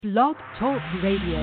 Blog Talk Radio.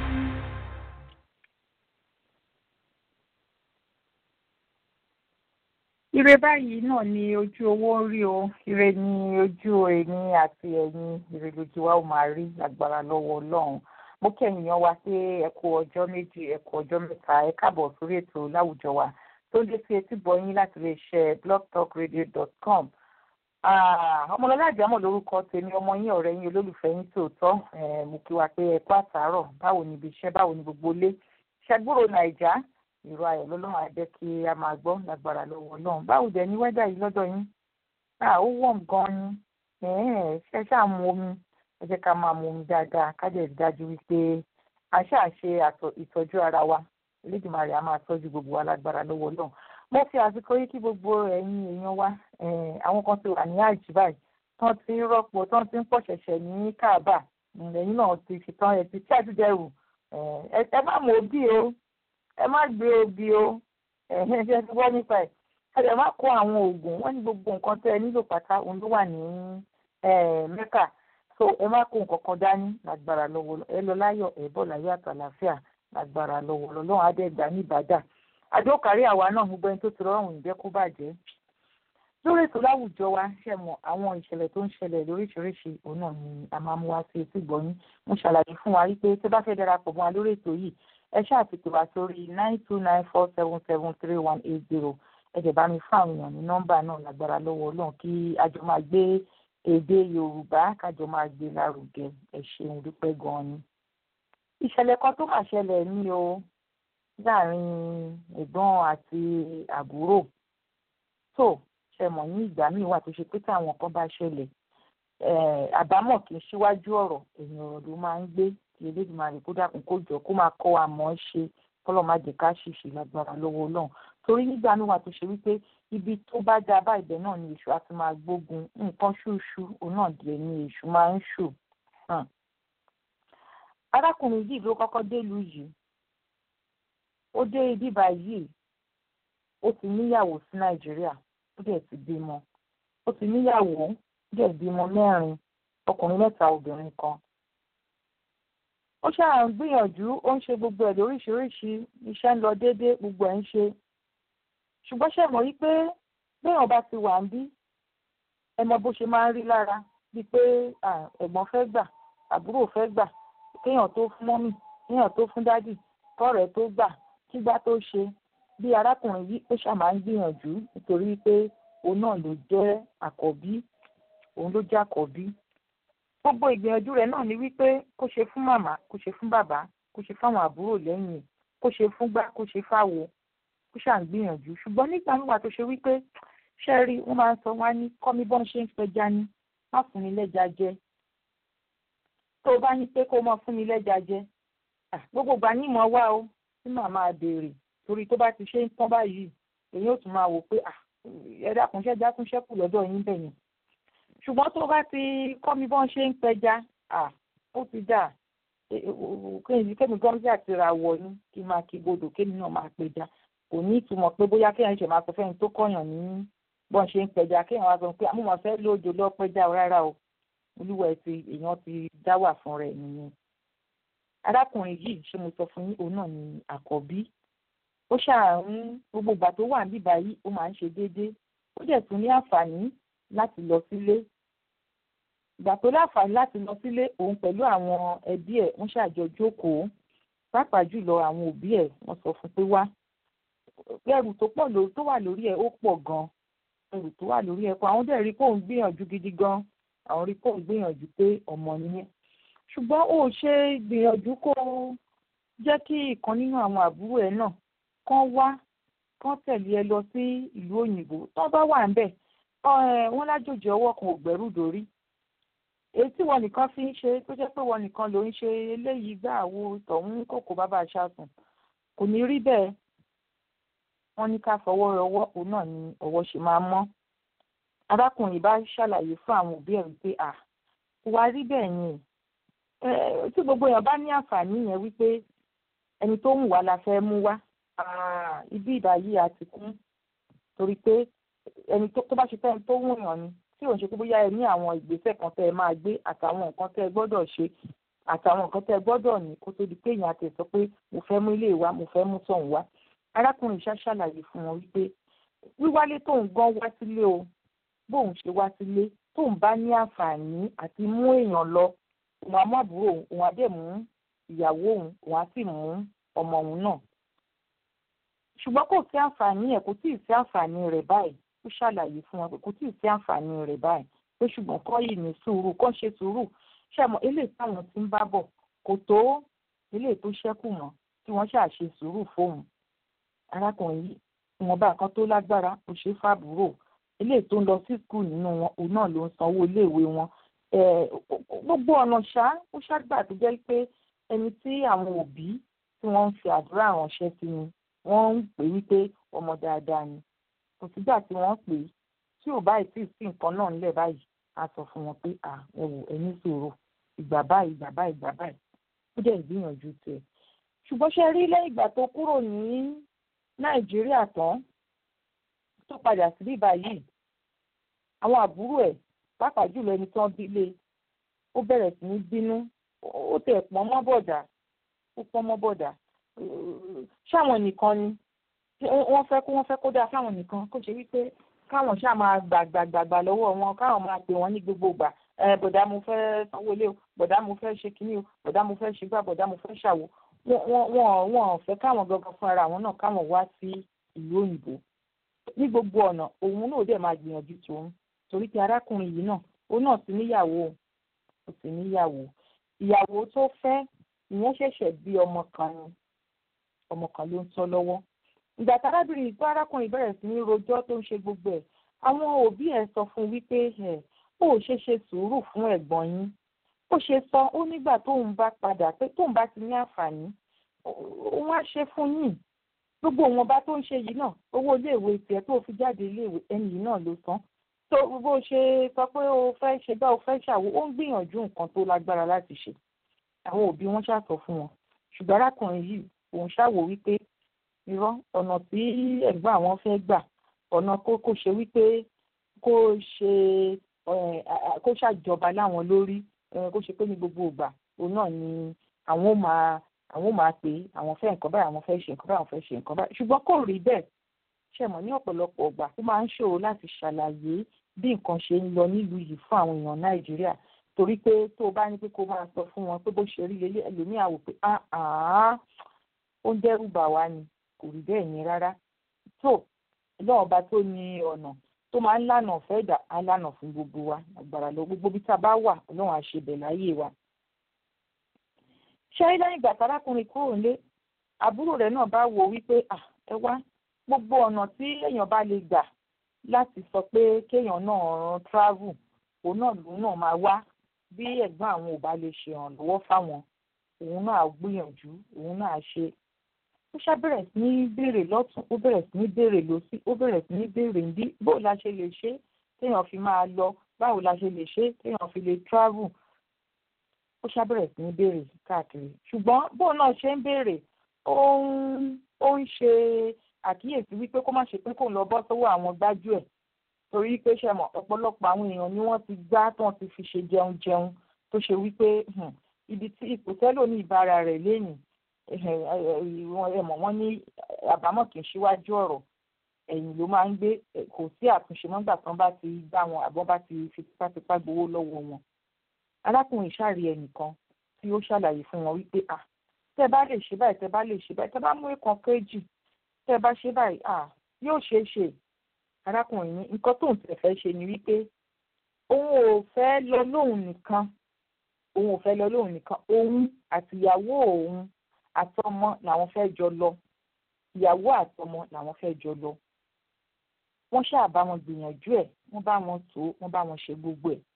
Ire báyìí náà ni ojú owó ń rí o, ire ni ojú èmi àti ẹ̀yin, ire lójú wa ó máa rí agbára lọ́wọ́ Ọlọ́run. Mo kí ẹ̀yin yan wa pé ẹ kú ọjọ́ méjì, ẹ kú ọjọ́ mẹ́ta, ẹ káàbọ̀ sórí ètò láwùjọ wa tó ń dé sí etí gbọ̀yìn láti lè ṣe blogtalkradio.com. Ọmọlọ́lá àjámọ̀ lórúkọ tèmi ọmọ yín ọ̀rẹ́ yín olólùfẹ́ yín tòótọ́ mo kí wa pé ẹ kú àtàárọ̀ báwo ni ibi iṣẹ́ báwo ni gbogbo ilé ṣàgbóró Nàìjá ìró ayọ̀ lọ́lọ́run á jẹ́ kí a máa gbọ́ lágbára lọ́wọ́ Ọlọ́run báwo dẹ̀ ní wẹ́dà yìí lọ́dọ̀ yín ó wọ̀m gan ni ṣe ṣáà mu omi ẹ jẹ́ ká máa mu omi dáadáa ká jẹ́ dájú wípé a ṣáà ṣe ìtọ́jú ara wa Elédùmarè á máa tọ́jú gbogbo wa lágbára lọ́wọ́ Ọlọ́run mo fi àsìkò yìí kí gbogbo ẹ̀yin èèyàn wa àwọn kan ti wà ní àjì báyìí tán ti ń rọ́pò tán ti ń pọ̀ ṣẹ̀ṣẹ̀ ní Káàbà ẹ̀yin náà ti ṣetán ẹ̀ ti tí àtúndẹ̀rù ẹ má mú òbí o ẹ má gbé obì o ẹ̀hìn ṣe ti wọ́ nípa ẹ̀ ẹ lè má kó àwọn oògùn wọ́n ní gbogbo nǹkan tẹ́ ẹ nílò pátá òun ló wà ní Mẹ́kà so ẹ má kó nǹkan kan dání lágbára lọ́wọ́ ẹ lọ láyọ̀ ẹ bọ̀ láyọ̀ àtàlàfíà lágbára lọ́wọ́ lọ́wọ́ adẹ́gbà ní Ìbàdàn àdókàrí àwa náà gbogbo ẹni tó ti rọrùn ìjẹ́ kó bàjẹ́ lórí ètò láwùjọ wa ṣe mọ àwọn ìṣẹ̀lẹ̀ tó ń ṣẹlẹ̀ lóríṣiríṣi òun náà ni a máa mú wá sí etí gbọ̀nyín mo ṣàlàyé fún wa wípé tó bá fẹ́ darapọ̀ mọ́ wa lórí ètò yìí ẹ ṣáà ti pè wá sórí nine two nine four seven seven three one eight zero ẹ jẹ̀ bá mi fún àwọn èèyàn ní nọ́mbà náà lágbára lọ́wọ́ Ọlọ́run kí a jọ máa gbé èdè Yorùbá kájọ máa gbé lárugẹ ẹ ṣeun dúpẹ́ gan-an ni. ìṣẹ̀lẹ̀ kan tó máa ṣẹlẹ̀ ní o láàrin ẹ̀gbọ́n àti àbúrò tó ṣe mọ̀ ní ìgbà míì wà tó ṣe pé táwọn kan bá ṣẹlẹ̀ àbámọ̀ kì í ṣíwájú ọ̀rọ̀ èèyàn ọ̀rọ̀ ló máa ń gbé kí Elédùmarè kó dákun kó jọ kó máa kọ́ wa mọ̀ ọ́ ṣe kọ́lọ́ má jẹ́ ká ṣìṣe lágbára lọ́wọ́ Ọlọ́run torí nígbà míì wà tó ṣe wípé ibi tó bá dá bá ibẹ̀ náà ni èṣù á ti máa gbógun nǹkan ṣúṣú òun náà dẹ̀ ni èṣù máa ń ṣù. arákùnrin yìí ló kọ́kọ́ délùú yìí ó dé ibi báyìí ó ti níyàwó sí Nàìjíríà ó dẹ̀ ti bímọ ó ti níyàwó ó dẹ̀ bímọ mẹ́rin ọkùnrin mẹ́ta obìnrin kan ó ṣáà ń gbìyànjú ó ń ṣe gbogbo ẹ̀ lóríṣiríṣi iṣẹ́ ń lọ déédéé gbogbo ẹ̀ ń ṣe ṣùgbọ́n ṣe mọ̀ wípé béèyàn bá ti wà ń bí ẹ mọ bó ṣe máa ń rí lára bíi pé ẹ̀gbọ́n fẹ́ gbà àbúrò fẹ́ gbà kéèyàn tó fún mọ́mì kéèyàn tó fún dádì kọ́rẹ̀ẹ́ tó gbà kígbà tó ṣe bí arákùnrin yìí ó ṣáà máa ń gbìyànjú nítorí pé òun náà ló jẹ́ àkọ́bí òun ló jẹ́ àkọ́bí gbogbo ìgbìyànjú rẹ̀ náà ni wípé kó ṣe fún màmá kó ṣe fún bàbá kó ṣe fáwọn àbúrò lẹ́yìn kó ṣe fún gbá kó ṣe fáwo kó ṣà ń gbìyànjú ṣùgbọ́n nígbà nígbà tó ṣe wípé ṣe rí wọ́n máa ń sọ wá ní kọ́mí bọ́n ṣe ń pẹja ní má fún mi lẹ́ja jẹ tó bá ní pé kó mọ fún mi lẹ́ja jẹ gbogbo ìgbà ní ìmọ̀ wá o tí màá máa béèrè torí tó bá ti ṣe ń tán báyìí èyí ò tún máa wò pé ẹ dákun ṣẹ́já tún ṣẹ́kù lọ́dọ̀ yín bẹ̀yẹn ṣùgbọ́n tó bá ti kọ́ mi bọ́n ṣe ń pẹja ó ti dà kémi gọ́mìtì àti ra wọ̀ ni kí n máa kí bodò kémi náà máa pẹja kò ní ìtumọ̀ pé bóyá kéèyàn ṣe máa sọ fẹ́ni tó kọ̀yàn ní bọ́n ṣe ń pẹja kéèyàn wá sọ pé àmúmọ̀ fẹ́ lójó lọ pẹja rárá o olúwa ẹ̀ ti èèyàn ti dá wà fún rẹ̀ nìyẹn. arákùnrin yìí ṣé mo sọ fún yín òun náà ni àkọ́bí ó ṣàrùn gbogbo ìgbà tó wà níbà yìí ó máa ń ṣe déédéé ó dẹ̀ tún ní àǹfààní láti lọ sílé ìgbà tó láǹfààní láti lọ sílé òun pẹ̀lú àwọn ẹbí ẹ̀ wọ́n ṣàjọ jókòó pàápàá jùlọ àwọn òbí ẹ̀ wọ́n sọ fún pé wá ẹrù tó pọ̀ lórí tó wà lórí ẹ̀ ó pọ̀ gan ẹrù tó wà lórí ẹ̀ pọ̀ àwọn dẹ̀ rí kóun gbìyànjú gidi gan àwọn rí kóun gbìyànjú pé ọmọ nìyẹn ṣùgbọ́n ó ṣe gbìyànjú kó jẹ́ kí ìkan nínú àwọn àbúrò ẹ̀ náà kán wá kán tẹ̀lé ẹ lọ sí ìlú òyìnbó tó bá wà ń bẹ̀ wọ́n lájòjì ọwọ́ kan ò gbẹ́rù dórí èyí tí wọn nìkan fi ń ṣe tó jẹ́ pé wọn nìkan ló ń ṣe eléyìí gbà wo tọ̀hún kòkó bàbá aṣáàtún kò ní rí bẹ́ẹ̀ wọ́n ní ká fọwọ́ rọwọ́ òun náà ni ọwọ́ ṣe máa mọ́ arákùnrin bá ṣàlàyé fún àwọn òbí ẹ̀ wípé à kò wá rí bẹ́ẹ̀ yẹn tí gbogbo èèyàn bá ní àǹfààní yẹn wípé ẹni tó ń wá la fẹ́ mú wá ibi ìbáyìí àti kún torí pé ẹni tó bá ṣe fẹ́ ẹni tó wùyàn ni tí òun ṣe pé bóyá ẹ ní àwọn ìgbésẹ̀ kan tẹ́ ẹ máa gbé àtàwọn nǹkan tẹ́ ẹ gbọ́dọ̀ ṣe àtàwọn nǹkan tẹ́ gbọ́dọ̀ ní kó tó di pé èèyàn àti sọ pé mo fẹ́ mú ilé wa mo fẹ́ mú tọ̀hún wá arákùnrin ṣá ṣàlàyé fún wọn wípé wíwálé tóun gan wá sílé o bóun ṣe wá sílé tóun bá ní àǹfààní àti mú èèyàn lọ òun á mú àbúrò òun òun á dẹ̀ mú ìyàwó òun òun á sì mú ọmọ òun náà ṣùgbọ́n kò sí àǹfààní ẹ̀ kò tíì sí àǹfààní rẹ̀ báyìí ó ṣàlàyé fún wọn pé kò tíì sí àǹfààní rẹ̀ báyìí pé ṣùgbọ́n kọ́ yìí ní sùúrù kọ́ ṣe sùúrù ṣàmọ́ eléyìí táwọn ti ń bá bọ̀ kò tó eléyìí tó ṣẹ́kù mọ́ tí wọ́n ṣáà ṣe sùúrù fóun arákùnrin yìí ìwọ̀nba kan tó lágbára kò ṣe fàbúrò eléyìí tó ń lọ sí skul nínú wọn òun náà ló ń sanwó iléèwé wọn gbogbo ọ̀nà ṣá ó ṣàgbà tó jẹ́ pé ẹni tí àwọn òbí tí wọ́n ń fi àdúrà ránṣẹ́ sí ni wọ́n ń pè wípé ọmọ dáadáa ni kò sígbà tí wọ́n pè é tí ò báyìí tí sí nǹkan náà ńlẹ̀ báyìí a sọ fún wọn pé à ẹ wò ẹ ní sùúrù ìgbà báyìí ìgbà báyìí ìgbà báyìí ó dẹ̀ gbìyànjú tiẹ̀ ṣùgbọ́n ṣe rí lẹ́yìn ìgbà tó kúrò ní nàìjíríà tán tó padà sí bíbá yìí àwọn àbúrò ẹ̀ pàápàá jùlọ ẹni tán bílé ó bẹ̀rẹ̀ sí ní bínú ó tẹ̀ pọ́n mọ́ bọ̀dà ó pọ́n mọ́ bọ̀dà ṣáwọn nìkan ni wọ́n fẹ́ kó wọ́n fẹ́ kó dáa fáwọn nìkan kó ṣe wípé káwọn ṣáà máa gbàgbàgbà lọ́wọ́ wọn káwọn máa pè wọ́n ní gbogbo ìgbà bọ̀dá mo fẹ́ sanwó ilé o bọ̀dá mo fẹ́ ṣe kínní o bọ̀dá mo fẹ́ ṣe gbà bọ̀dá mo fẹ́ ṣàwò wọn wọn ò fẹ́ káwọn gangan fún ara àwọn náà káwọn wá sí ìlú òyìnbó ní gbogbo ọ̀nà òun náà dẹ̀ máa gbìyànjú tòun torí pé arákùnrin yìí náà òun náà ti níyàwó ó ti níyàwó ìyàwó tó fẹ́ ìyẹn ṣẹ̀ṣẹ̀ bí ọmọ kan ni ọmọ kan ló ń tọ́ lọ́wọ́ ìgbà tárábìnrin ìgbà arákùnrin bẹ̀rẹ̀ sí ní rojọ́ tó ń ṣe gbogbo ẹ̀ àwọn òbí ẹ̀ sọ fún wípé ẹ̀ ó ṣe ṣe sùúrù fún ẹ̀gbọ́n yín ó ṣe sọ ó nígbà tóun bá padà pé tóun bá ti ní àǹfààní òun á ṣe fún yín gbogbo òun ọba tó ń ṣe yìí náà owó iléèwé tiẹ̀ tó fi jáde iléèwé ẹni yìí náà ló san tó bó ṣe sọ pé o fẹ́ ṣe bá o fẹ́ ṣàwó ó ń gbìyànjú nǹkan tó lágbára láti ṣe àwọn òbí wọn ṣàtọ̀ fún wọn ṣùgbọ́n arákùnrin yìí òun ṣàwò wípé irọ́ ọ̀nà tí ẹ̀gbọ́n àwọn fẹ́ gbà ọ̀nà kó kó ṣe wípé kó ṣe kó ṣàjọba láwọn lórí kó ṣe pé ní gbogbo ìgbà òun náà ni àwọn ò máa àwọn ò máa pè é àwọn fẹ́ nǹkan báyìí àwọn fẹ́ ṣe nǹkan báyìí àwọn fẹ́ ṣe nǹkan báyìí ṣùgbọ́n kò rí bẹ́ẹ̀ ṣe mọ̀ ní ọ̀pọ̀lọpọ̀ ọgbà ó máa ń ṣòro láti ṣàlàyé bí nǹkan ṣe ń lọ nílùú yìí fún àwọn èèyàn nàìjíríà torí pé tó o bá ní pé kó máa sọ fún wọn pé bó ṣe rí lélẹ̀ ẹlòmíà wò pé ó ń dẹ́rù bà wá ni kò rí bẹ́ẹ̀ yẹn rárá tó lọ́wọ́ bá tó ní ọ̀nà tó máa ń lànà ọ̀fẹ́ ìdá á lànà fún gbogbo wa àgbàrá lọ gbogbo bí tá a bá wà ọlọ́run á ṣe bẹ̀ láyé wa. ṣé lẹ́yìn ìgbà tárákùnrin kúrò nílé àbúrò rẹ̀ náà bá wò wípé ẹ wá gbogbo ọ̀nà tí èèyàn bá lè gbà láti sọ pé kéèyàn náà ran travel òun náà lòun náà máa wá bí ẹ̀gbọ́n àwọn ò bá lè ṣèrànlọ́wọ́ fáwọn òun náà gbìyànjú òun náà ṣe ó ṣá bẹ̀rẹ̀ sí ní béèrè lọ́tún ó bẹ̀rẹ̀ sí ní béèrè lọ́sí ó bẹ̀rẹ̀ sí ní béèrè ní bó la ṣe lè ṣe téèyàn fi máa lọ báwo la ṣe lè ṣe téèyàn fi lè travel ó ṣá bẹ̀rẹ̀ sí ní béèrè káàkiri ṣùgbọ́n bó náà ṣe ń béèrè ó ń ó ń ṣe àkíyèsí wípé kó má ṣe pé kó ń lọ bọ́ sọ́wọ́ àwọn gbájú ẹ̀ torí pé ṣe mọ̀ ọ̀pọ̀lọpọ̀ àwọn èèyàn ni wọ́n ti gbá tí wọ́n ti fi ṣe jẹun jẹun tó ṣe wípé ibi tí ipò tẹ́lò ní ìbára rẹ̀ lẹ́yìn ẹ̀mọ̀ wọ́n ní àbámọ̀ kì í ṣíwájú ọ̀rọ̀ ẹ̀yìn ló máa ń gbé kò sí àtúnṣe mọ́gbà tán bá ti gbá wọn àbọ̀ bá ti fi tipátipá gbowó lọ́wọ́ wọn. arákùnrin ṣàrí ẹnìkan tí ó ṣàlàyé fún wọn wípé à tẹ́ bá lè ṣe báyìí tẹ́ bá lè ṣe báyìí tẹ́ bá mú ìkan kéjì tẹ́ bá ṣe báyìí à yóò ṣeé ṣe arákùnrin ní nǹkan tóun tẹ̀ fẹ́ ṣe ni wípé òun ò fẹ́ lọ lóhùn nìkan òun ò fẹ́ lọ lóhùn nìkan òun àtìyàwó òun àtọmọ làwọn fẹ́ jọ lọ ìyàwó àtọmọ làwọn fẹ́ jọ lọ wọ́n ṣáà bá wọn gbìyànjú ẹ̀ wọ́n bá wọn tó wọ́n bá wọn ṣe gbogbo ẹ̀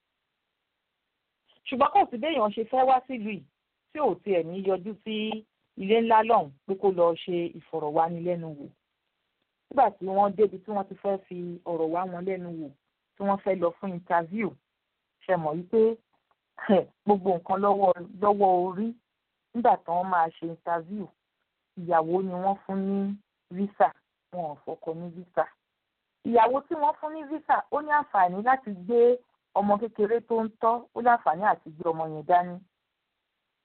ṣùgbọ́n kò sí béèyàn ṣe fẹ́ wá sílùú yìí tí ò tiẹ̀ ní yọjú sí ilé ńlá lọ́hùn pé kó lọ ṣe ìfọ̀rọ̀wánilẹ́nuwò nígbà tí wọ́n débi tí wọ́n ti fẹ́ fi ọ̀rọ̀ wá wọn lẹ́nu wò tí wọ́n fẹ́ lọ fún interview ṣe mọ̀ wípé gbogbo nǹkan lọ́wọ́ lọ́wọ́ orí nígbà tí wọ́n máa ṣe interview ìyàwó ni wọ́n fún ní visa wọn ò fọkọ ní visa ìyàwó tí wọ́n fún ní visa ó ní àǹfààní láti gbé ọmọ kékeré tó ń tọ́ ó ní àǹfààní àti gbé ọmọ yẹn dání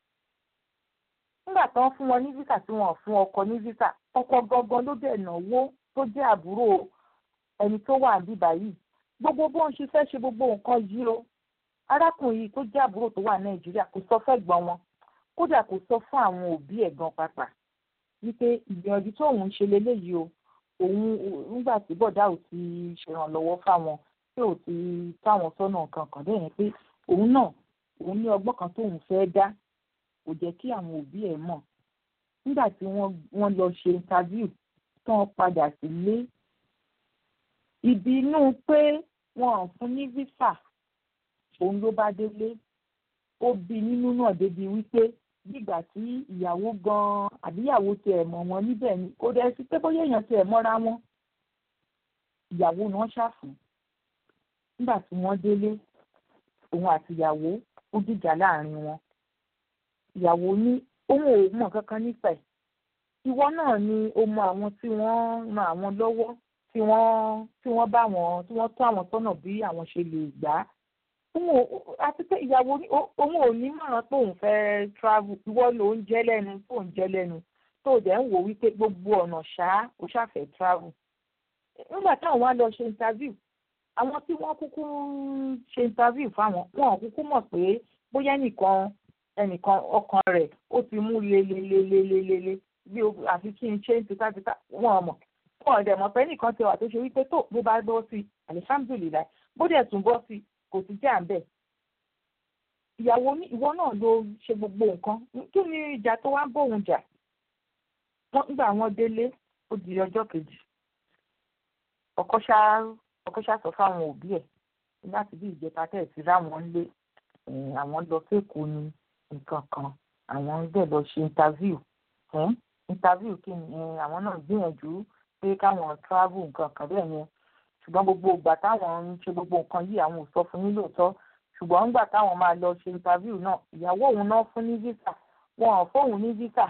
nígbà tó ń fún wọn ní visa tí wọn ò fún ọkọ ní visa ọkọ gangan ló dẹ̀ náwó tó jẹ́ àbúrò ẹni tó wà níbí báyìí gbogbo bó ń ṣe fẹ́ ṣe gbogbo nǹkan yìí o arákùnrin yìí tó jẹ́ àbúrò tó wà nàìjíríà kò sọ fẹ́ gbọ́n wọn kódà kò sọ fún àwọn òbí ẹ̀ gan pàápàá wípé ìgbìyànjú tóun ń ṣe leléyìí o òun nígbà tí bọ̀dá ò ti ṣèrànlọ́wọ́ fáwọn tí ò ti táwọn sọ́nà kankan bẹ́ẹ̀ yẹn pé òun náà òun ní ọgbọ́n kan tóun fẹ́ dá kò jẹ́ kí àwọn òbí ẹ̀ mọ̀ nígbà tí wọ́n lọ ṣe interview tán padà sílé ìbínú pé wọn ò fún ní visa òun ló bá délé ó bí nínú náà débi wípé nígbà tí ìyàwó gan-an àbíyàwó tiẹ̀ mọ̀ wọn níbẹ̀ ni kò dẹ̀ sí pé bóyá èèyàn tiẹ̀ mọ́ra wọn ìyàwó náà ṣàfùn nígbà tí wọ́n délé òun àti ìyàwó ó dìjà láàrin wọn ìyàwó ní òun ò mọ̀ kankan nípa ẹ̀ ìwọ náà ni o mọ àwọn tí wọ́n ran àwọn lọ́wọ́ tí wọ́n tí wọ́n bá wọn tí wọ́n tó àwọn sọ́nà bí àwọn ṣe lè gbà á àti pé ìyàwó òun ò ní mọ̀ràn pé òun fẹ́ travel ìwọ ló ń jẹ́ lẹ́nu tó ń jẹ́ lẹ́nu tó dẹ̀ ń wò wípé gbogbo ọ̀nà ṣáá ó ṣàfẹ́ travel nígbà táwọn wá lọ ṣe interview àwọn tí wọ́n kúkú ṣe interview fáwọn wọn ò kúkú mọ̀ pé bóyá ẹnìkan ẹnìkan ọkàn rẹ̀ ó ti mú lelelelelele bí àfi kí n ṣe ń tipátipá wọn mọ̀ wọn ò dẹ̀ mọ̀ pé ẹnìkan ti wà tó ṣe wípé tó bó bá bọ́ sí alihamdulilayi bó dẹ̀ tún bọ́ sí kò sí jà ń bẹ̀. ìyàwó ní ìwọ náà ló ṣe gbogbo nǹkan kí ni ìjà tó wá ń bóun jà wọ́n nígbà wọ́n délé ó di ọjọ́ kejì ọkọ ṣá ọkọ ṣá sọ fáwọn òbí ẹ̀ láti bí ìjẹta tẹ̀ sí ráwọn lé àwọn lọ sékòó ni nǹkan kan àwọn ń bẹ̀ lọ ṣe interview interview kí ni àwọn náà gbìyànjú pé káwọn travel nǹkan kan bẹ́ẹ̀ yẹn ṣùgbọ́n gbogbo ìgbà táwọn ń ṣe gbogbo nǹkan yìí àwọn ò sọ fún yín lóòótọ́ ṣùgbọ́n nígbà táwọn máa lọ ṣe interview náà ìyàwó òun náà fún ní visa wọn ò fóun ní visa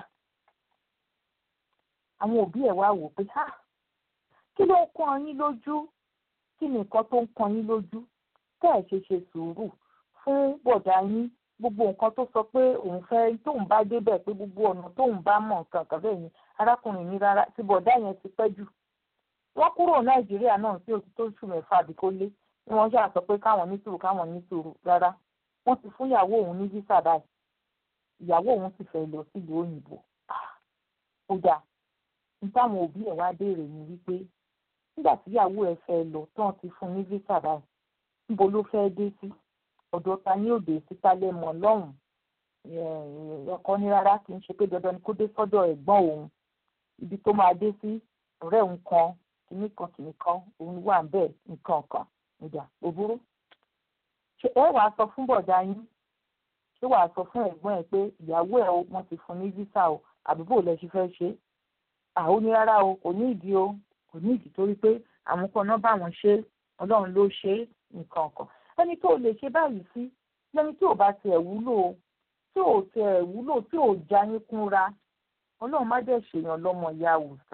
àwọn òbí ẹ̀ wá wò pé ha kí ló ń kan yín lójú kí ni nǹkan tó ń kan yín lójú tẹ́ ẹ̀ ṣe ṣe sùúrù fún bọ̀dá yín gbogbo nǹkan tó sọ pé òun fẹ́ tóun bá débẹ̀ pé gbogbo ọ̀nà tóun bá mọ̀ nǹkan kan bẹ́ẹ̀ ni arákùnrin ní rárá tí bọ̀dá yẹn ti pẹ́ jù wọ́n kúrò nàìjíríà náà sí òtún tó oṣù mẹ́fà àbí kó lé ni wọ́n ṣáà sọ pé káwọn ní sùúrù káwọn ní sùúrù rárá wọ́n ti fún ìyàwó òun ní visa báyìí ìyàwó òun sì fẹ́ lọ sílùú òyìnbó ó dáa nítawọn òbí ẹ̀ wá béèrè ni wípé nígbà tí ìyàwó ẹ̀ fẹ́ lọ tán ti fún ní visa báyìí níbo ló fẹ́ dé sí ọ̀dọ̀ ta ní òde síta lẹ́mọ̀ lọ́hùn-ún ọkọ ní rárá kì í ṣe pé dandan ni kó dé sọ́dọ̀ ẹ̀gbọ́n òun ibi tó máa dé sí ọ̀rẹ́ òun kan kìíní kan kìíní kan òun wà ń bẹ̀ nǹkan kan ìjà òbúrú. ṣé ẹ wàá sọ fún bọ̀dá yín ṣé wàá sọ fún ẹ̀gbọ́n ẹ̀ pé ìyàwó ẹ̀ o wọ́n ti fún ní visa o àbúrò lẹ ṣe fẹ́ ṣe àwọn ní rárá o kò ní ìdí o kò ní ìdí torí pé àwọn kan náà bá wọn ṣe ọlọ́run ló ṣe nǹkan kan ẹni tó lè ṣe báyìí sí lẹ́ni tí ò bá tiẹ̀ wúlò tí ò tiẹ̀ wúlò tí ò já yín kúnra ọlọ́run má dẹ̀ ṣèyàn lọ́mọ ìyá àwùsá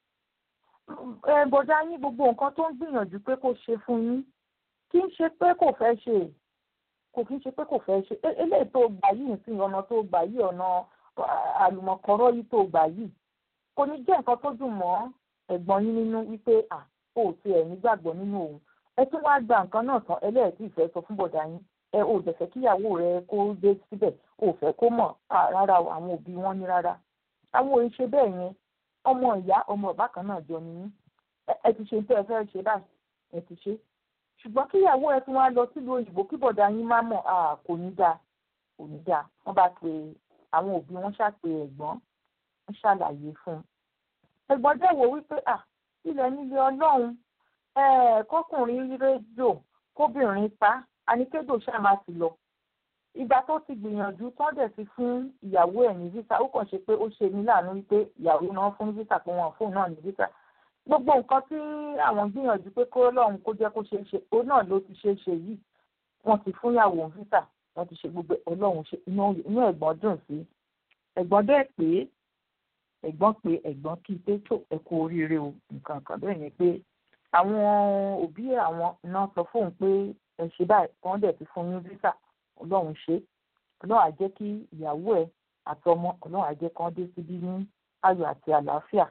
bọ̀dá yín gbogbo nǹkan tó ń gbìyànjú pé kó ṣe fún yín kì í ṣe pé kò fẹ́ ṣe kò kì í ṣe pé kò fẹ́ ṣe eléyìí tó gbà yìí sí ọ̀nà tó gbà yìí ọ̀nà àlùmọ̀kọ́rọ́ yìí tó gbà yìí kò ní jẹ́ nǹkan tó dùn mọ́ ẹ̀gbọ́n yín nínú wípé à ó ti ẹ̀ nígbàgbọ́ nínú òun ẹ tún wá gba nǹkan náà tán ẹlẹ́ẹ̀tì ìfẹ́ sọ fún bọ̀dá yín ẹ ò dẹ̀ fẹ́ kíyàwó rẹ kó dé síbẹ̀ ò fẹ́ kó mọ̀ rárá àwọn òbí wọn ní rárá àwọn òye ṣe bẹ́ẹ̀ yẹn ọmọ ìyá ọmọ ọ̀bá kan náà jọ nìyí ẹ ti ṣe tẹ́ ẹ fẹ́ ṣe báyìí ẹ ti ṣe ṣùgbọ́n kíyàwó ẹ tún wá lọ sílùú òyìnbó kí bọ̀dá yín má mọ̀ kò ní dáa kò ní dáa wọ́n bá pe àwọn òbí wọn ṣàpè ẹ̀gbọ́n wọ́n ṣàlàyé fún un ẹ̀gbọ́n dẹ̀ wò wípé à ilẹ̀ nílé ọlọ́run kọkùnrin rédíò kóbìnrin pa àníkédò ṣáà ti lọ ìgbà tó ti gbìyànjú tán dẹ̀ ti fún ìyàwó ẹ̀ ní visa ó kàn ṣe pé ó ṣe ní láàánú wípé ìyàwó náà fún visa pé wọn fóun náà ní visa gbogbo nǹkan tí àwọn gbìyànjú pé kó lọ́run kó jẹ́ kó ṣeé ṣe òun náà ló ti ṣeé ṣe yìí wọ́n ti fún ìyàwó visa wọ́n ti ṣe gbogbo ọlọ́run ṣe inú ẹ̀gbọ́n dùn sí ẹ̀gbọ́n dẹ̀ pé ẹ̀gbọ́n pé ẹ̀gbọ́n kí pé tó ẹ kú oríire o nǹkan kan bẹ́ẹ̀ ni pé àwọn òbí àwọn náà sọ fóun pé ẹ ṣe báyìí wọ́n dẹ̀ ti fún ní visa ọlọ́run ṣe ọlọ́run á jẹ́ kí ìyàwó ẹ̀ àti ọmọ ọlọ́run á jẹ́ kán dé síbí ní ayọ̀ àti àlàáfíà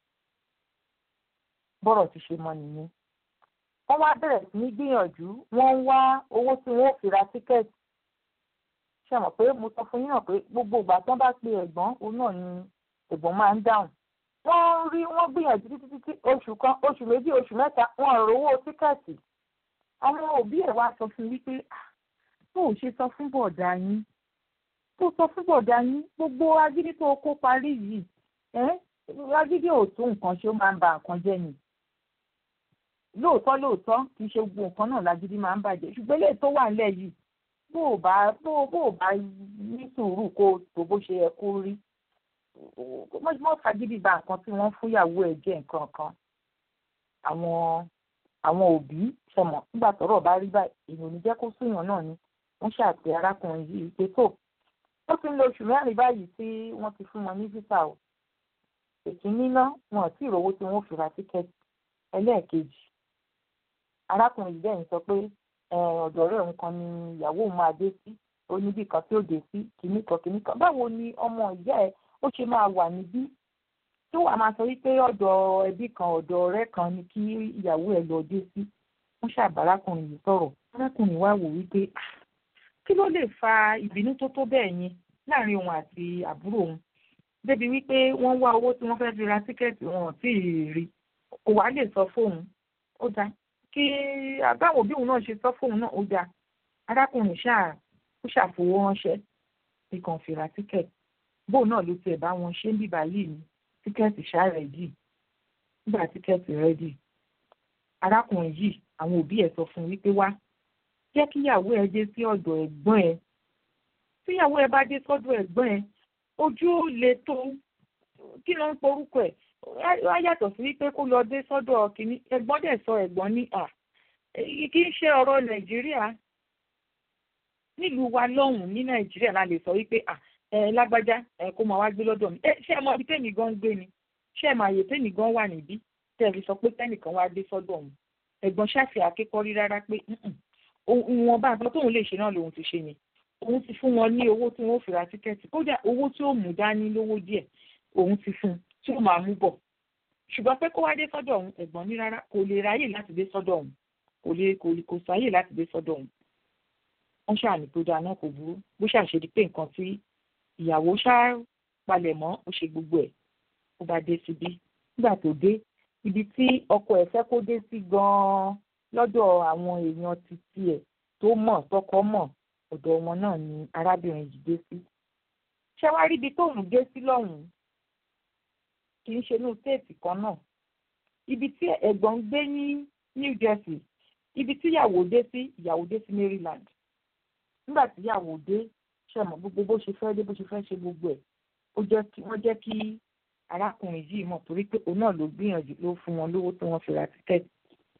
bọ́rọ̀ ti ṣe mọ nìyẹn wọ́n wá bẹ̀rẹ̀ sí ní gbìyànjú wọ́n ń wá owó tí wọ́n ò fi ra tíkẹ́ẹ̀tì ṣe mọ̀ pé mo sọ fún yín náà pé gbogbo ìgbà tí wọ́n bá pe ẹ̀gbọ́n òun náà ni ẹ̀gbọ́n máa ń dáhùn wọ́n rí wọ́n gbìyànjú títí títí oṣù kan oṣù méjì oṣù mẹ́ta wọn ò rówó tíkẹ́ẹ̀tì àwọn òbí ẹ̀ wá sọ fún wípé tó ò ṣe sọ fún bọ̀dá yín tó sọ fún bọ̀dá yín gbogbo agídí tó kó parí yìí agídí ò tó nǹkan ṣe ó máa ń ba nǹkan jẹ́ ni lóòótọ́ lóòótọ́ kì í ṣe gbogbo nǹkan náà lágídí máa ń bàjẹ́ ṣùgbọ́n eléyìí tó wà nílẹ̀ yìí bó o bá bó o bá ní sùúrù kó o tó bó ṣe yẹ kó rí mọ́ fagídí ba nǹkan tí wọ́n fúnyàwó ẹ̀ jẹ́ nǹkan kan àwọn àwọn òbí ṣẹmọ̀ nígbà tọ́rọ̀ bá rí báyìí èèyàn ò ní jẹ́ kó súnyàn náà ni wọ́n ṣàpè arákùnrin yìí pé tó ó ti ń lo oṣù mẹ́rin báyìí tí wọ́n ti fún wọn ní físà o èkínní náà wọn ò tí ì rówó tí wọ́n fi ra tíkẹ́ẹ̀tì ẹlẹ́ẹ̀kejì arákùnrin yìí bẹ́ẹ̀ ń sọ pé ọ̀dọ̀ rẹ̀ nǹkan ni ìyàwó òun máa dé sí ó níbì kan tí ó dé sí kìíní kan kìíní kan báwo ni ọmọ ìyá ẹ ó ṣe máa wà níbí tí wàá máa sọ wípé ọ̀dọ̀ ẹbí kan ọ̀dọ̀ ọ̀rẹ́ kan ni kí ìyàwó ẹ lọ dé sí wọ́n ṣàbá arákùnrin yìí sọ̀rọ̀ arákùnrin wa wò wípé kí ló lè fa ìbínú tó tó bẹ́ẹ̀ yẹn láàrin òun àti àbúrò òun débi wípé wọ́n wá owó tí wọ́n fẹ́ fi ra tíkẹ́ẹ̀tì wọn ò tí ì rí kò wá lè sọ fóun ó dáa kí àbáwọn òbí òun náà ṣe sọ fóun náà ó dáa arákùnrin ṣáà ó ṣàfowó ránṣẹ́ bí kan fi ra tíkẹ́ẹ̀tì bóun náà ló tiẹ̀ bá wọn ṣe ń bíbá yìí ní tíkẹ́ẹ̀tì ṣáà rẹ̀dì nígbà tíkẹ́ẹ̀tì rẹ̀dì arákùnrin yìí àwọn òbí ẹ̀ sọ fún un wípé wá jẹ́ kíyàwó ẹ dé sí ọ̀dọ̀ ẹ̀gbọ́n ẹ tíyàwó ẹ bá dé sọ́dọ̀ ẹ̀gbọ́n ẹ ojú ó le tó kí ló ń porúkọ ẹ̀ á yàtọ̀ sí wípé kó lọ dé sọ́dọ̀ kìíní ẹ̀gbọ́n dẹ̀ sọ ẹ̀gbọ́n ní à kì í ṣe ọ̀rọ̀ nàìjíríà nílùú wa lọ́hùn-ún ní nàìjíríà la lè sọ wípé à ẹ lágbájá ẹ kó máa wá gbé lọ́dọ̀ mi ẹ ṣé ẹ mọ ibi tẹ́mi gan gbé ni ṣé ẹ mọ àyè tẹ́mi gan wà níbí tẹ́ ẹ fi sọ pé tẹ́nìkan wá dé sọ́dọ̀ òun ẹ̀gbọ́n ṣàfihàn akékọ́rí rárá pé ìwọ̀n bá àbọ̀ tóun lè ṣe náà lòun ti ṣe ni òun ti fún wọn ní owó tí wọ́n fi ra tíkẹ́ẹ̀tì kódà owó tí ó mú dání lówó díẹ̀ òun ti fún un tí ó máa mú bọ̀ ṣùgbọ́n pé kó wá dé sọ́dọ̀ òun ẹ̀gbọ́n ní rárá kò lè ráyè láti dé sọ́dọ̀ òun kò lè kò lè kò sáyè láti dé sọ́dọ̀ òun wọ́n ṣàní tó dáa náà kò burú bó ṣàṣe di pé nǹkan tí ìyàwó ṣá palẹ̀ mọ́ ó ṣe gbogbo ẹ̀ ó bá dé síbí nígbà tó dé ibi tí ọkọ ẹ̀ fẹ́ kó dé sí gan-an lọ́dọ̀ àwọn èèyàn títí ẹ̀ tó mọ̀ tọkọ mọ̀ ọ̀dọ̀ wọn náà ni arábìnrin yìí dé sí. ṣé wàá rí ibi tóun dé sí lọ́hùn-ún kì í ṣe inú téèpì kan náà ibi tí ẹ̀gbọ́n ń gbé ní New Jersey ibi tí ìyàwó dé sí ìyàwó dé sí Maryland nígbà tí ìyàwó dé ṣe mọ̀ gbogbo bó ṣe fẹ́ dé bó ṣe fẹ́ ṣe gbogbo ẹ̀ ó jẹ́ kí wọ́n jẹ́ kí arákùnrin yìí mọ̀ torí pé òun náà ló gbìyànjú ló fún wọn lówó tí wọ́n fi ra tíkẹ́ẹ̀tì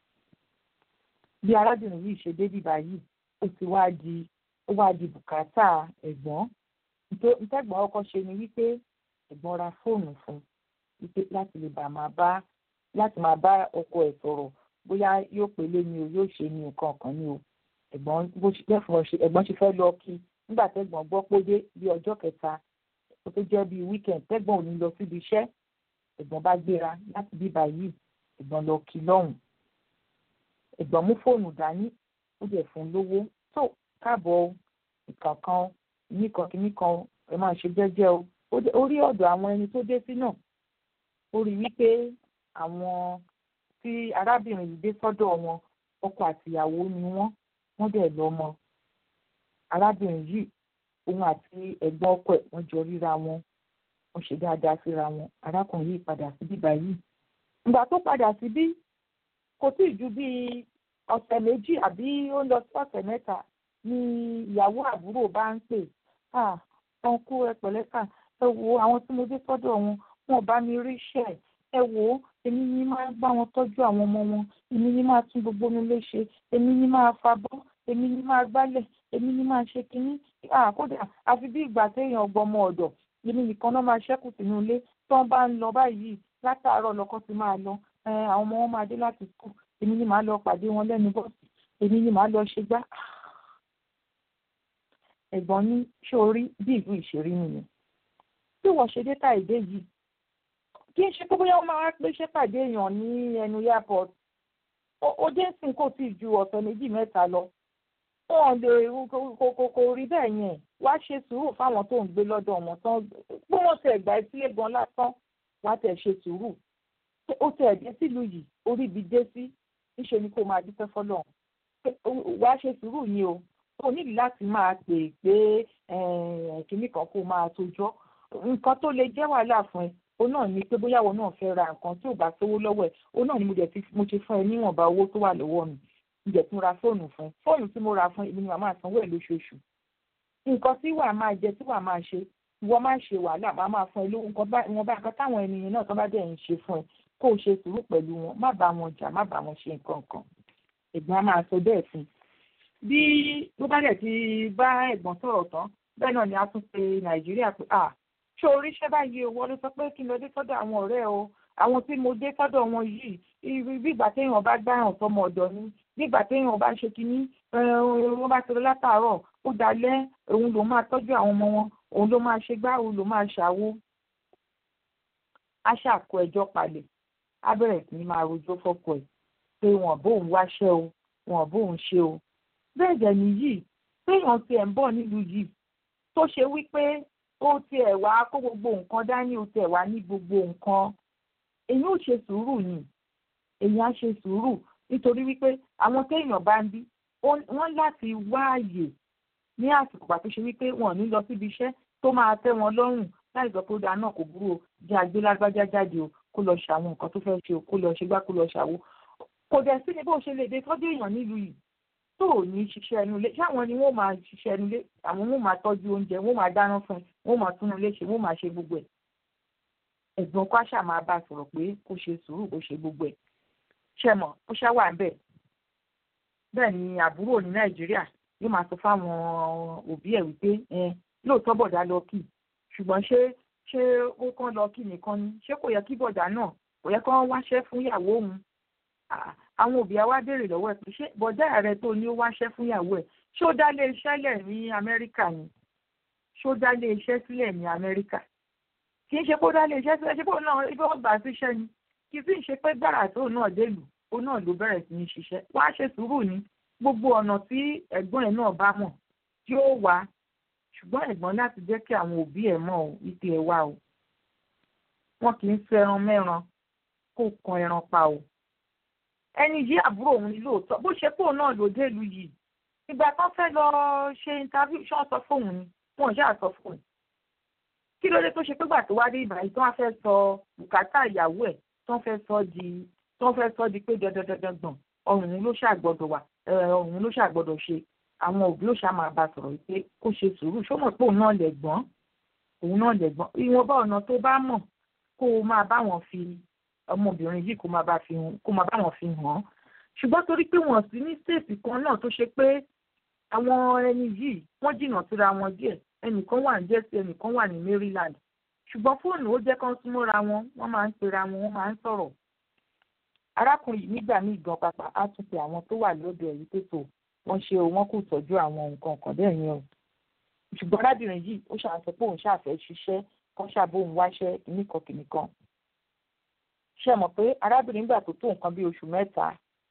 bí arábìnrin yìí ṣe débí báyìí ó ti wá di ó wá di bùkátà ẹ̀gbọ́n ìtẹ́gbọ́n ọkọ ṣe ni wípé ẹ̀gbọ́n ra fóònù fún wípé láti lè bá máa bá láti máa bá ọkọ ẹ̀ sọ̀rọ̀ bóyá yóò pélé ni o yóò ṣe ni nǹkan kan ni o ẹ̀gbọ́n bó ṣe lẹ́fọ̀ọ́ ṣe ẹ̀gbọ́n ṣe fẹ́ lọ kí nígbà tẹ́gbọ́n gbọ́ pé dé bí ọjọ́ kẹta ó tó jẹ́ bíi weekend tẹ́gbọ́n ò ní lọ síbi iṣẹ́ ẹ̀gbọ́n bá gbéra láti bíbá yìí ẹ̀gbọ́n lọ kí lọ́hùn ẹ̀gbọ́n mú fóònù dání ó dẹ̀ fún lówó tó káàbọ̀ ìkànkan nìkan kìnnìkan ẹ máa ṣe jẹ́jẹ́ o ó rí ọ̀dọ̀ àwọn ẹni tó dé sí náà ó rí wípé àwọn tí arábìnrin yìí dé sọ́dọ̀ wọn ọkọ àtìyàwó ni wọ́n wọ́n dẹ̀ lọ́mọ arábìnrin yìí òun àti ẹ̀gbọ́n ọkọ ẹ̀ wọ́n jọ ríra wọn wọ́n ṣe dáadáa síra wọn arákùnrin yìí padà síbí báyìí ìgbà tó padà síbí kò tí ì ju bíi ọ̀sẹ̀ méjì àbí ó lọ sí ọ̀sẹ̀ mẹ́ta ni ìyàwó àbúrò bá ń pè ah wọn kú ẹ pẹ̀lẹ́kà ẹ wo àwọn tí mo dé sọ́dọ̀ wọn wọn bá mi rí iṣẹ́ ẹ wò ó èmi ní máa bá wọn tọ́jú àwọn ọmọ wọn èmi ní máa tún gbogbo mi léṣe èmi ní máa fabọ́ èmi ní máa gbálẹ̀ èmi ní máa ṣe kínní kódà àfi bí ìgbà téèyàn ọgbọmọ ọ̀dọ̀ èmi nìkan náà máa ṣẹ́kù sínú ilé tí wọ́n bá ń lọ báyìí látàárọ̀ lọ́kọ́ ti máa lọ àwọn ọmọ wọn máa dé láti skul èmi ní màá lọ pàdé wọn lẹ́nu bọ́ọ̀sì èmi ní màá lọ ṣe gbá. ẹ̀gbọ́n ní ṣé orí bí ìlú ìṣeré nìyẹn tí wọ́n ṣe dé tàìdé yìí kí n ṣe pé bóyá wọ́n máa wá pé ṣé pàdé èèyàn ní ẹnu airport ó dé sìn kò tí ì ju ọ̀sẹ̀ méjì mẹ́ta lọ wọn lè kò rí bẹ́ẹ̀ yẹn wá ṣe sùúrù fáwọn tó ń gbé lọ́dọ̀ wọn tán bí wọ́n tẹ̀ gbà sílé gan lásán wá tẹ̀ ṣe sùúrù ó tẹ̀ dé sílùú yìí orí ibi dé sí níṣẹ́ ni kó máa dúpẹ́ fọlọ́run wá ṣe sùúrù ni o o nílò láti máa pè pé kínní kan kó máa tójọ́ nǹkan tó lè jẹ́ wàhálà fún ẹ o náà ní pé bóyá wọn náà fẹ́ ra nǹkan tí ò bá sówó lọ́wọ́ ẹ̀ o náà ni mo dẹ̀ ti mo ti fún ẹ níwọ̀nba owó tó wà lọ́wọ́ mi mo dẹ̀ tún ra fóònù fún ẹ fóònù tí mo ra fún èmi ni màá máa sanwó ẹ̀ lóṣooṣù nǹkan tí wàá máa jẹ tí wàá máa ṣe wọ́n máa ṣe wàhálà máa máa fún ẹ lówó nǹkan bá wọn bá nǹkan táwọn ènìyàn náà tó bá dẹ̀ ń ṣe fún ẹ kó o ṣe sùúrù pẹ̀lú wọn má bá wọn jà má bá wọn ṣe nǹkan kan ẹ̀gbọ́n á máa sọ bẹ́ẹ̀ fún bí ló bá dẹ̀ ti bá ẹ̀gbọ́n sọ̀rọ̀ tán bẹ́ẹ̀ náà ni a tún pe nàìjíríà pé à ṣé oríṣẹ́ báyìí owó ló sọ pé kí n lọ dé sọ́dọ̀ àwọn ọ̀rẹ́ o àwọn tí mo dé sọ́dọ̀ wọn yìí bí ìgbà téèyàn bá gbáràn sọmọ ọ̀dọ̀ ni bí ìgbà téèyàn bá ṣe kínní wọ́n bá ti lọ látàárọ̀ ó dalẹ́ òun ló máa tọ́jú àwọn ọmọ wọn òun ló máa ṣe gbá òun ló máa ṣàwo á ṣàkó ẹjọ́ palẹ̀ á bẹ̀rẹ̀ sí ní máa rojọ́ fọ́kọ ẹ̀ pé wọn bóun wáṣẹ́ o wọn bóun ṣe o bẹ́ẹ̀ dẹ̀ nìyí téèyàn tiẹ̀ ń bọ̀ nílùú yìí tó ṣe wípé ó tiẹ̀ wá kó gbogbo nǹkan dání ó tiẹ̀ wá ní gbogbo nǹkan èyí ò ṣe sùúrù ni èyí á ṣe sùúrù nítorí wípé àwọn téèyàn bá ń bí wọ́n láti wá àyè ní àsìkò pàtó ṣe wípé wọn ò ní lọ síbi iṣẹ́ tó máa tẹ́ wọn lọ́rùn láì sọ pé ó dáa náà kò burú o jẹ́ àgbé lágbájá jáde o kó lọ ṣàwọn nǹkan tó fẹ́ ṣe o kó lọ ṣe gbá kó lọ ṣàwo kò dẹ̀ sí ni bó ṣe lè dé tọ́jú èèyàn nílùú yìí tó ò ní ṣiṣẹ́ ẹnu ilé ṣáwọn ni wọ́n máa ṣiṣẹ́ ẹnu ilé àwọn wọ́n máa tọ́jú oúnjẹ wọ́n máa dáná fún ẹ wọ́n máa tún ilé ṣe wọ́n máa ṣe gbogbo ẹ̀ ẹ̀gbọ́n kwásà máa bá a sọ̀rọ̀ pé kó ṣe sùúrù kó ṣe gbogbo ẹ̀ ṣe mọ̀ ó ṣá wà bẹ́ẹ̀ bẹ́ẹ̀ ni àbúrò ní nàìjíríà yóò máa sọ fáwọn òbí ẹ̀ wípé lóòótọ́ bọ̀dá lọ kì ṣùgbọ́n ṣé ṣé ó kàn lọ kì nìkan ni ṣé kò yẹ kí bọ̀dá náà kò yẹ kó wáṣẹ́ fún ìyàwó òun àwọn òbí wa béèrè lọ́wọ́ ẹ̀ pé ṣé bọ̀dá rẹ tó ní ó wáṣẹ́ fún ìyàwó ẹ̀ ṣé ó dá lé iṣẹ́ lẹ̀ ní amẹ́ríkà ni ṣé ó dá lé iṣẹ́ sílẹ̀ ní amẹ́ríkà kì í ṣe kó dá lé iṣẹ́ sílẹ̀ ṣé kó náà ibi wọ́n gbà síṣẹ́ ni kì í sì ṣe pé gbàrà tó náà délùú ó náà ló bẹ̀rẹ̀ sí ní ṣiṣẹ́ wá ṣe sùúrù ní gbogbo ọ̀nà tí ẹ̀gbọ́n ẹ̀ náà bá mọ̀ tí ó wá ṣùgbọ́n ẹ̀gbọ́n láti jẹ́ kí àwọn òbí ẹ̀ mọ̀ ọ́ wípé ẹ wá o wọn kì í fẹ́ràn mẹ́ran kó kan ẹran pa o ẹni yìí àbúrò òun ni lóòótọ́ bó ṣe kóun náà ló dé ìlú yìí ìgbà kan fẹ́ lọ ṣe interview ṣé wọ́n sọ fóun ni wọn ò ṣáà sọ fóun kí ló dé tó ṣe pé gbà tó wá dé ìbàyí tó wá fẹ́ sọ bùkátà ìyàwó ẹ̀ tó fẹ́ sọ di tó fẹ́ sọ di pé dandandandan gbọ̀n ọrùn ló ṣàgbọ́dọ̀ wà ọrùn ló ṣàgbọ́dọ̀ ṣe àwọn òbí ló ṣá máa bá sọ̀rọ̀ wípé kó ṣe sùúrù ṣó mọ̀ pé òun náà lẹ̀gbọ́n òun náà lẹ̀gbọ́n ìwọ̀nba ọ̀nà tó bá mọ̀ kó o máa bá wọn fi ọmọbìnrin yìí kó máa bá fi kó máa bá wọn fi hàn án ṣùgbọ́n torí pé wọ́n sí ní stéètì kan náà tó ṣe pé àwọn ẹni yìí wọ́n jìnnà síra wọn díẹ̀ ẹnìkan wà ní Jersey ẹnìkan wà ní Maryland ṣùgbọ́n fóònù ó jẹ́ kán súnmọ́ra wọn wọ́n máa ń pera wọn wọ́n máa ń sọ̀rọ̀ arákùnrin yìí nígbà míì gan pàpà á tún pe àwọn tó wà lọ́dọ̀ ẹ̀rí tó tò wọ́n ṣe o wọ́n kò tọ́jú àwọn nǹkan kan bẹ́ẹ̀ yẹn o ṣùgbọ́n arábìnrin yìí ó ṣàǹsọ pé òun ṣàfẹ́ ṣiṣẹ́ kan ṣàbóun wáṣẹ́ kìnnìkan kìnnìkan ṣe mọ̀ pé arábìnrin gbà tó tó nǹkan bí oṣù mẹ́ta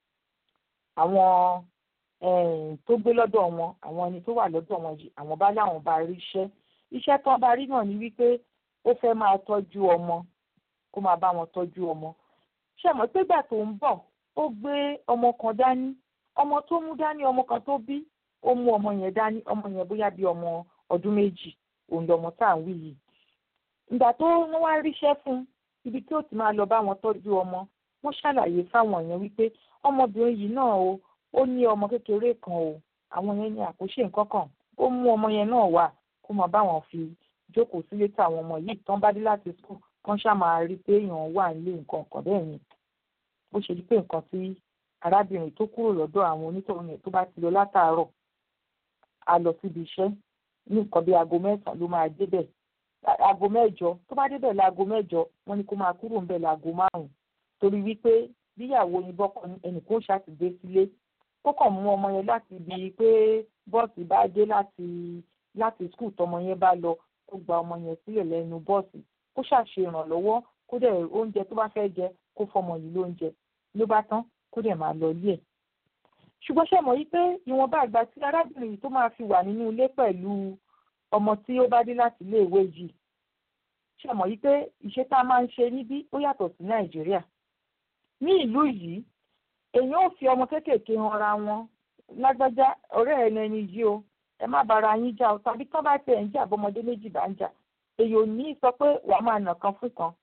àwọn tó gbé lọ́dọ̀ wọn àwọn ẹni tó wà lọ́dọ̀ wọn yìí àwọn bá láwọn bá rí iṣẹ́ iṣẹ́ tó bá rí náà ni wípé ó fẹ́ máa tọ́jú ọmọ kó máa bá wọn tọ́jú ọmọ ṣe mọ̀ pé gbà tó ń bọ̀ ó gbé ọmọ kan dání ọmọ tó mú dání ọmọ kan tó bí ó mú ọmọ yẹn dání ọmọ yẹn bóyá bí ọmọ ọdún méjì òun lọmọ tá à ń wí yìí ìgbà tó wọ́n wá ríṣẹ́ fún ibi tí ó ti máa lọ bá wọn tọ́jú ọmọ wọ́n ṣàlàyé fáwọn èèyàn wípé ọmọbìnrin yìí náà o ó ní ọmọ kékeré kan o àwọn yẹn ní àkóṣe nǹkan kan ó mú ọmọ yẹn náà wá kó máa bá wọn fi jókòó sílé táwọn ọmọ yìí tán bá dé láti skul kán ṣáà máa rí pé èèyàn wà nílé nǹkan kan bẹ́ẹ̀ yẹn bó ṣe di pé nǹkan tí arábìnrin tó kúrò lọ́dọ̀ àwọn onítọ̀hún yẹn tó bá ti lọ látàárọ̀ á lọ síbi iṣẹ́ ní nǹkan bí aago mẹ́sàn-án ló máa débẹ̀ aago mẹ́jọ tó bá débẹ̀ láago mẹ́jọ wọ́n ní kó máa kúrò ńbẹ̀ láago márùn-ún torí wípé bíyàwó yín bọ́kọ ẹnìkan ó ṣàtìgbé sílé ó kàn mú ọmọ yẹn láti ibi pé bọ́ọ̀sì bá dé láti láti skul tọmọ yẹn bá lọ kó gba ọmọ yẹn sílẹ̀ lẹ́nu bọ́ọ̀sì kó ṣàṣe ìrànlọ́wọ́ kó dẹ̀ oúnjẹ tó bá fẹ́ jẹ kó fọmọ yìí lóúnjẹ ló bá tán kó dẹ̀ máa lọ ilé ẹ̀. ṣùgbọ́n ṣe mọ̀ yí pé ìwọ̀nba àgbà tí arábìnrin yìí tó máa fi wà nínú ilé pẹ̀lú ọmọ tí ó bá dé láti ilé ìwé yìí ṣe mọ̀ yí pé ìṣe tá a máa ń ṣe níbí ó yàtọ̀ sí nàìjíríà ní ìlú yìí èèyàn ò fi ọmọ kéékèèké han ra wọn lágbájá ọ̀rẹ́ ẹ̀ lẹni yìí o ẹ má bára yín jà o tàbí tán bá tẹ̀ ń jà bọ́mọdé méjì bá ń jà èyí ò ní sọ pé wàá máa nà kan fún kan.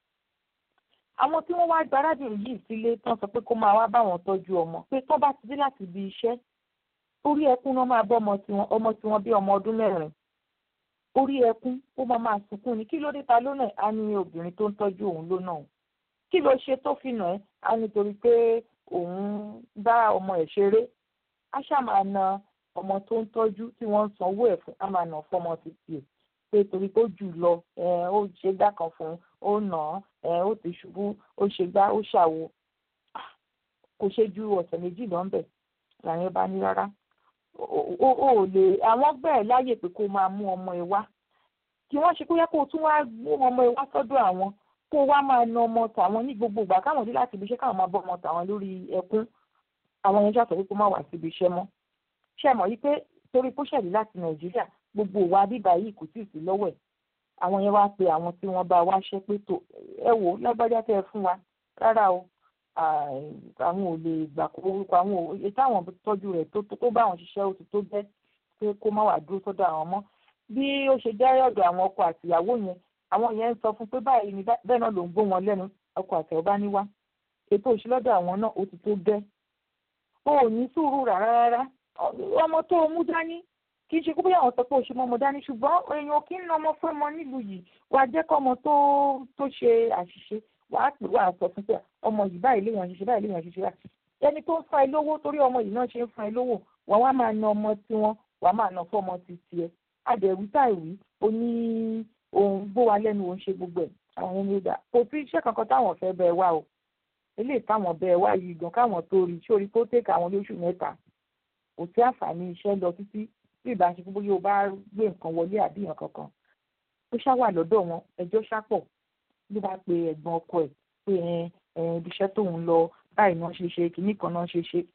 àwọn tí wọ́n wá gba arábìnrin yìí sílé tán sọ pé kó máa wá bá wọn tọ́jú ọmọ pé tán bá ti dé láti ibi iṣẹ́ orí ẹkún náà máa bọ́ ọmọ tiwọn ọmọ tiwọn bí ọmọ ọdún mẹ́rin orí ẹkún ó máa máa sunkún ni kí ló dé ta lónà á ní obìnrin tó ń tọ́jú òun lónà òun kí ló ṣe tó fi nà ẹ́ á nítorí pé òun bá ọmọ ẹ̀ ṣeré á ṣáà máa na ọmọ tó ń tọ́jú tí wọ́n ń sanwó ẹ̀ fún á máa nà fọmọ títí ẹ̀ pé torí tó jù lọ ó ṣe gbá kan fún ó nà án ó ti ṣubú ó ṣe gbá ó ṣàwo kò ṣe ju ọ̀sẹ̀ méjì lọ́nbẹ̀ làyẹn bá ní rárá o ò lè àwọn gbẹ́ ẹ̀ láyè pé kó máa mú ọmọ ẹ wá kí wọ́n ṣe kó yẹ kó tún wá mú ọmọ ẹ wá sọ́dọ̀ àwọn kó wá máa na ọmọ tàwọn ní gbogbo ìgbà káwọn dé láti ibi iṣẹ́ káwọn máa bọ́ ọmọ tàwọn lórí ẹkún àwọn yẹn ṣàtọ̀ pé kó má wá síbi iṣẹ́ mọ́ ṣe mọ̀ wípé torí kó ṣẹ̀lí láti nàìjíríà gbogbo ìwà bíbá yìí kò tí ì sí lọ́wọ́ ẹ̀ àwọn yẹn wá pe àwọn tí wọ́n bá wáṣẹ́ pé tó ẹ wò lágbájá tẹ́ ẹ fún wa rárá o àwọn ò lè gbà kó orúkọ àwọn ò èyí táwọn tọ́jú rẹ̀ tó tó bá àwọn ṣiṣẹ́ ó ti tó bẹ́ pé kó má wàá dúró sọ́dọ̀ àwọn mọ́ bí ó ṣe jẹ́ ọ̀dọ̀ àwọn ọkọ àtìyàwó yẹn àwọn yẹn ń sọ fún pé báyìí ni bẹ́ẹ̀ náà ló ń gbó wọn lẹ́nu ọkọ àtìyàwó bá ní wá ètò òṣìlọ́dọ̀ àwọn náà ó ti tó bẹ́ o ò ní sùúrù rárá rárá ọmọ tó o mú dání kì í ṣe kó bóyá àwọn sọ pé o ṣe mọ́ ọmọ dání ṣùgbọ́n èèyàn kì í na ọmọ fún ọmọ nílùú yìí wàá jẹ́ kọ́ ọmọ tó tó ṣe àṣìṣe wàá pè wàá sọ fún pé ọmọ yìí báyìí léèyàn ṣiṣẹ́ báyìí léèyàn ṣiṣẹ́ báyìí ẹni tó ń fa ẹ lówó torí ọmọ yìí náà ṣe ń fa ẹ lówó wàá wá máa na ọmọ tiwọn wàá máa na fún ọmọ ti tiẹ̀ adẹ̀wí táìwí oní òun gbó wa lẹ́nu òun ṣe gbogbo ẹ̀ àwọn ẹni ó dà kò sí iṣẹ́ kankan táwọn fẹ́ bẹ́ẹ̀ wá o eléyìí táwọn bẹ́ẹ̀ wá yìí gan káwọn tó rí sórí tó tẹ̀ka àwọn lóṣù mẹ́ta kò sí àǹfààní iṣẹ́ lọ títí bí ìbá ṣe gbogbo yóò bá gbé nǹkan wọlé àbí nǹkan kankan ó ṣá wà lọ́dọ̀ wọn ẹjọ́ ṣápọ̀ ló bá pe ẹ̀gbọ́n ọkọ ẹ̀ pé ibi iṣẹ́ tóun lọ báyìí náà ṣe ṣe kìíní kan náà ṣe ṣe.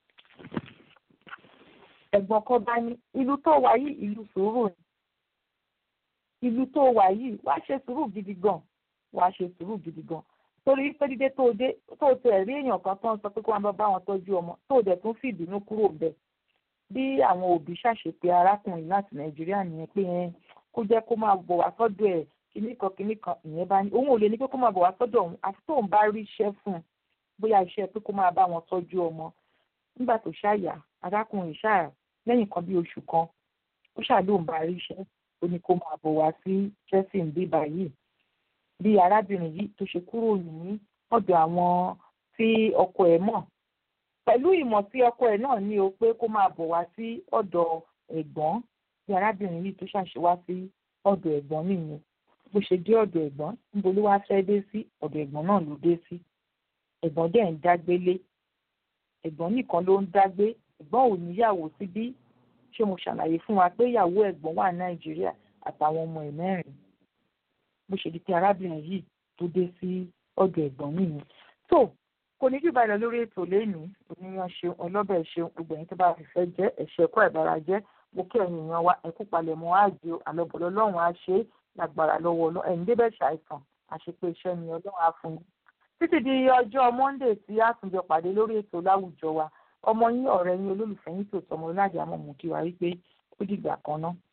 ẹ̀gbọ́n ọkọ bá ní ìlú tó wà yìí ìlú sùúrù ni ìlú tó wà yìí wàá ṣe sùúrù gidi gan wàá ṣe sùúrù gidi gan torí pé dídé tó dé tó tẹ̀ rí èèyàn kan tó ń sọ pé kó wọn bá wọn tọ́jú ọmọ tó dẹ̀ tún fìbínú kúrò bẹ́ẹ̀ bí àwọn òbí ṣàṣepé arákùnrin láti nàìjíríà nìyẹn pé kó jẹ́ kó máa bọ̀ wá sọ́dọ̀ ẹ̀ kíní kan kíní kan ìyẹn bá ní òun ò lè ní pé kó máa bọ̀ wá sọ́dọ̀ òun àti tóun bá rí iṣẹ́ fún un bóyá iṣẹ́ pé kó máa bá wọn tọ́jú ọmọ nígbà tó ṣàyà arákùnrin ṣáà lẹ́yìn kan bí oṣù kan ó ṣàlóun bá rí iṣẹ́ ó ní kó máa bọ̀ wá sí chelsea bí báyìí bí arábìnrin yìí tó ṣe kúrò ní ọ̀dọ̀ àwọn tí ọkọ ẹ̀ mọ̀ pẹ̀lú ìmọ̀ tí ọkọ ẹ̀ náà ní o pé kó máa bọ̀ wá sí ọ̀dọ̀ ẹ̀gbọ́n bí arábìnrin yìí tó ṣàṣe wá sí ọ̀dọ̀ ẹ̀gbọ́n nìyẹn bó ṣe dé ọ̀dọ̀ ẹ̀gbọ́n níbo ló wá fẹ́ dé sí ọ̀dọ̀ ẹ̀gbọ́n náà ló dé sí ẹ̀gbọ́n dẹ̀ ń dágbélé ẹ̀gbọ́n nìkan ló ń dágbé ẹ̀gbọ́n ò níyàwó síbí ṣé mo ṣàlàyé fún wa pé ìyàwó ẹ̀gbọ́n wà nàìjíríà àtàwọn ọmọ ẹ̀ mẹ́rin bó ṣe di pé arábìnrin yìí tó dé sí ọ̀dọ̀ ẹ̀gbọ́n nìyẹn tó kò ní jù báyìí lọ lórí ètò lẹ́nìí oníyan ṣeun ọlọ́bẹ̀ ṣeun gbogbo ẹ̀yin tó bá fi fẹ́ jẹ́ ẹ̀ṣẹ̀ ẹ̀kọ́ ìbára jẹ́ mo kí ẹ̀yin èèyàn wa ẹ̀kú palẹ̀mọ́ àjò àlọ́bọ̀lọ́ lọ́rùn á ṣe é lágbára lọ́wọ́ ọlọ́ ẹ̀yin débẹ̀ ṣàìsàn àṣepé iṣẹ́ ni ọlọ́run á fún yín. títí di ọjọ́ monday tí a tún jọ pàdé lórí ètò láwùjọ wa ọmọ yín ọ̀rẹ́ yín olólùfẹ́ yín tó tọmọ lájà mọ̀ mú kí wa wípé ó dìgbà kan náà.